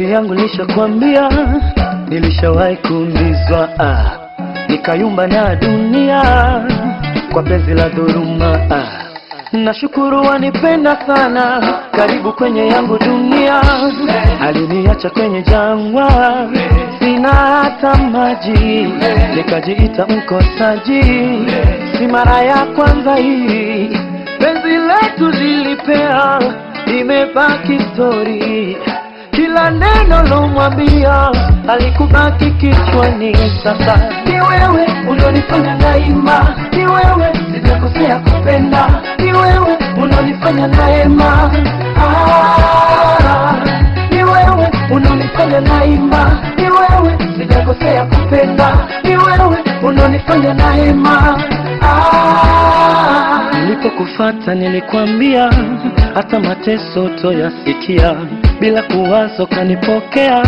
Siri yangu nilishakwambia, nilishawahi kuumizwa ah, nikayumba na dunia kwa penzi la dhuluma ah. Nashukuru wanipenda sana, karibu kwenye yangu dunia. Aliniacha kwenye jangwa, sina hata maji, nikajiita mkosaji. Si mara ya kwanza hii, penzi letu lilipea, imebaki stori. Kila neno lomwambia alikubaki kichwani. Sasa ni wewe unonifanya daima, ni wewe sijakosea kupenda, ni wewe unonifanya naema. Ah, ni wewe unonifanya naima, ni wewe sijakosea kupenda, ni wewe unonifanya naema. Ah, nilipokufata nilikwambia hata mateso toyasikia, bila kuwazo kanipokea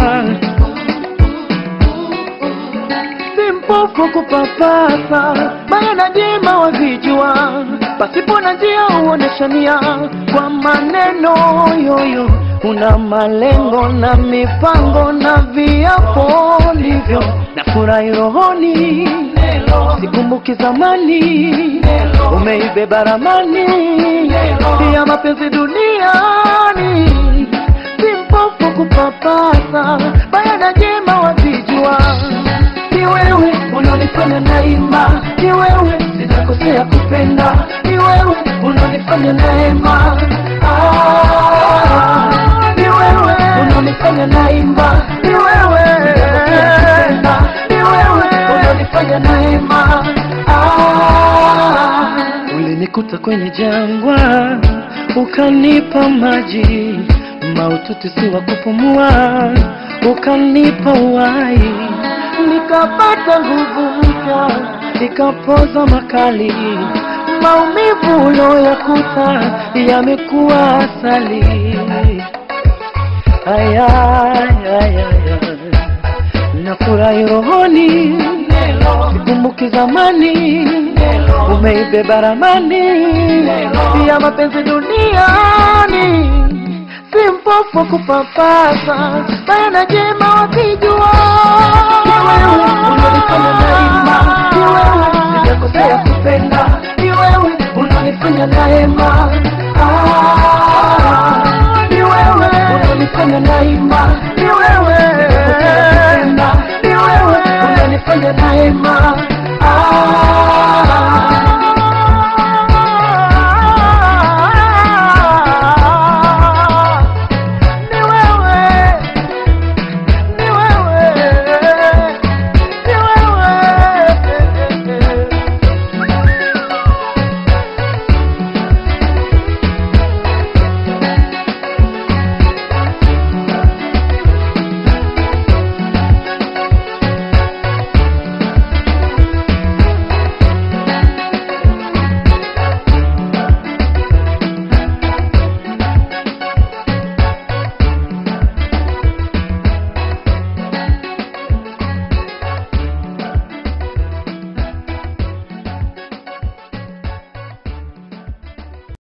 si mpofu kupapasa, baya na jema wavijua, pasipo na njia huoneshania kwa maneno yoyo. Una malengo na mipango na viapo ndivyo na furahi rohoni, sikumbuki zamani, umeibeba ramani ya mapenzi duniani si mpofu kupapasa, baya na jema wavijua. Ni wewe unanifanya naima, ni wewe sijakosea kupenda, ni wewe unanifanya naema. Ah, ni wewe unanifanya naima, ni wewe sijakosea kupenda, ni wewe unanifanya naema. Ah, ulinikuta kwenye jangwa ukanipa maji maututi si wa kupumua, ukanipa uhai, nikapata nguvu mpya, nikapoza makali, maumivu uloyakuta yamekuwa asali. Aya, aya, aya. Nafurahi rohoni, sikumbuki zamani, umeibeba ramani ya mapenzi duniani si mpofu kupapasa, baya na jema wakijua. Ni wewe unanifanya naima, ni wewe sijakosea kupenda, ni wewe unanifanya naema. Ah, ni wewe unanifanya naima, ni wewe sijakosea kupenda, ni wewe unanifanya naema.